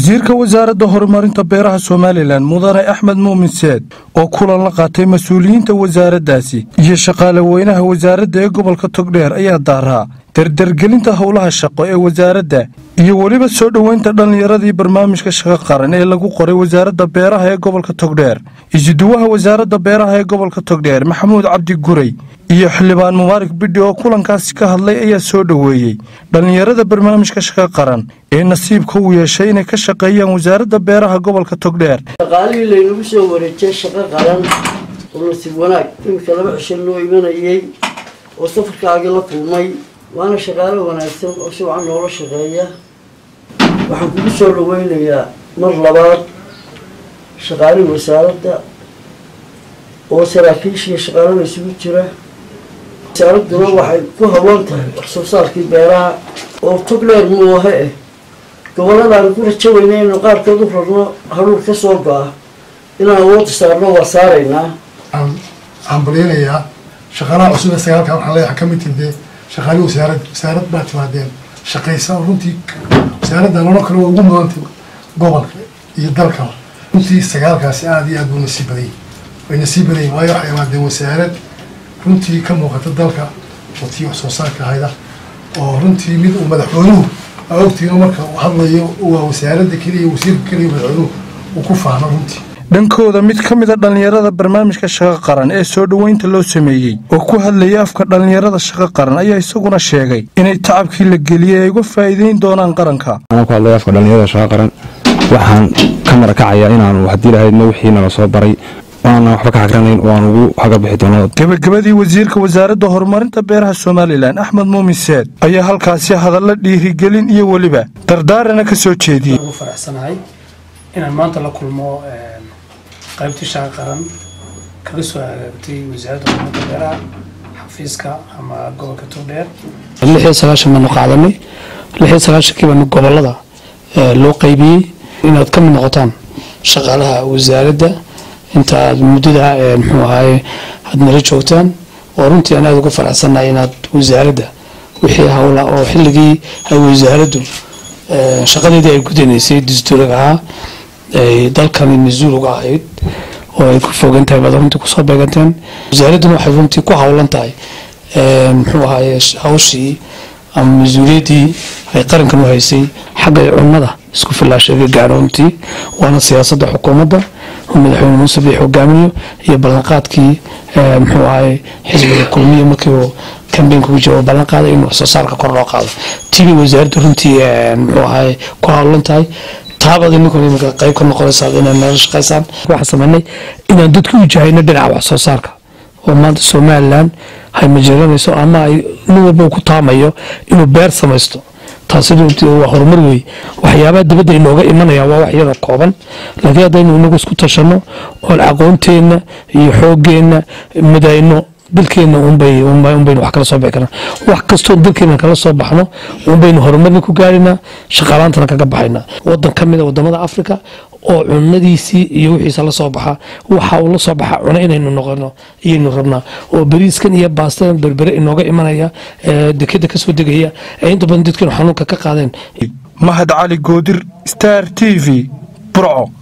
wasiirka wasaaradda horumarinta beeraha somalilan mudane axmed muumin seed oo kulan la qaatay mas-uuliyiinta wasaaraddaasi iyo shaqaale weynaha wasaaradda ee gobolka togdheer ayaa daaraa dardargelinta howlaha shaqo ee wasaaradda iyo weliba soo dhoweynta dhallinyaradii barnaamijka shaqo qaran ee lagu qoray wasaaradda beeraha ee gobolka togdheer isuduwaha wasaaradda beeraha ee gobolka togdheer maxamuud cabdi guray iyo xildhibaan mubaarak bidhi oo kulankaasi ka hadlay ayaa soo dhoweeyey dhallinyarada barnaamijka shaqo qaran ee nasiibka u yeeshay inay ka shaqeeyaan wasaaradda beeraha gobolka togdheer shaqaalihii laynagu soo wareejiyay shaqo qaran oo nasiib wanaag iminka laba cisho noo imanayay oo safarkaagii la kulmay waana shaqaalo wanaagsan oo si wacan noola shaqeeya waxaan kugu soo dhaweynayaa mar labaad shaqaalihii wasaaradda oo saraakiishiiyo shaqaalada isugu jira wasaaradduna waxay ku haboon tahay wax soo saarkii beeraha oo togdheer muuhe ah gobolladaan ku rajo weyna inaynu qaarkood u rarno haruur ka soo go-a inaan awoodda saarno waa saaraynaa waxaan balyanayaa shaqaalaha cusub ee sagaalka waxaan leeyahay ka mid tindee shaqaalihii wasaarad wasaarad baa timaadeen shaqaysa oo runtii wasaaradda lano kale waa ugu mudantay gobolka iyo dalkaba runtii sagaalkaasi aada iyo aad buu nasiib badayay way nasiib badayeen waayo waxay imaadeen wasaarad runtii ka muuqata dalka oo tii wax soo saarka ahayda oo runtii mid uu madaxweynuhu aa ogtiino marka uu hadlayo waa wasaaradda keliya wasiirka keliya madaxweynuhu uu ku faahno runtii dhankooda mid ka mid a dhallinyarada barnaamijka shaqo qaran ee soo dhoweynta loo sameeyey oo ku hadlayay afka dhallinyarada shaqo qaran ayaa isaguna sheegay inay tacabkii la geliyey ay uga faa'iideyn doonaan qaranka anaa ku hadlaya afka dhallinyarada shaqo qaran waxaan ka marakacayaa inaanu haddii lahaydna wixii nala soo baray aanan waxba ka hagranayn oo aan ugu haga bixi doono gebagabadii wasiirka wasaaradda horumarinta beeraha somalilan axmed muumin seed ayaa halkaasi hadalla dhiirigelin iyo weliba dardaarana ka soo jeediyey ugu faraxsanahay inaan maanta la kulmo qaybtii shaqo qaran kaga soo hagaagtay wasaaradda horumarinta beeraha xafiiska ama gobolka togdheer lix iyo sagaashan baanu qaadanay lix iyo sagaashankii baanu gobolada loo qaybiyey inaad ka mid noqotaan shaqaalaha wasaaradda inta aad muddada muxuu ahaye aad nala joogtaan oo runtii aan aada uga faraxsannahay inaad wasaaradda wixii howla oo xilligii ay wasaaraddu shaqadeedii ay gudanaysay dastuuriga ahaa ay dalkani mas-uul uga ahayd oo ay ku fogan tahay baad runtii kusoo beeganteen wasaaradduna waxay runtii ku howlan tahay muxuu ahaye hawshii ama mas-uuliyaddii ay qarankan u haysay xagga cunnada isku filaashaga gaaro runtii waana siyaasadda xukuumadda oo madaxweyne muuse biix hogaamiyo iyo ballanqaadkii muxuu ahaye xisbiga kulmiya markii uu kambeynka ku jiro oo ballan qaaday in wax soo saarka kor loo qaado tiibay wasaaraddu runtii muxuu ahaye ku howlan tahay taabad ininkan iminka qayb ka noqonaysaa inay nala shaqaysaan waxaan sameynay inaan dadka u jahayno dhinaca wax soo saarka oo maanta somalilan hay majeeranayso ama ay nin walba ku taamayo inuu beer samaysto taasi runtii waa horumar wey waxyaabaha dibadda inooga imanaya waa wax yada kooban laakiin haddaynu inagu isku tashano oon aqoonteenna iyo xoogeenna midayno dalkeenna unbay unbaynu wax kala soo bixi karnaa wax kastoo dalkeena kala soo baxno unbaynu horumarna ku gaarina shaqaalaantana kaga baxayna wadan ka mid a wadamada africa oo cunadiisii iyo wixiisa la soo baxa waxa uu la soo baxa cuno inaynu noqono iyaynu rabnaa oo bariiskan iyo baastadan berbere inooga imanaya dekeda kasoo degaya ee inta badan dadkeenu xanuunka ka qaadeen mahad cali goodir star t v burco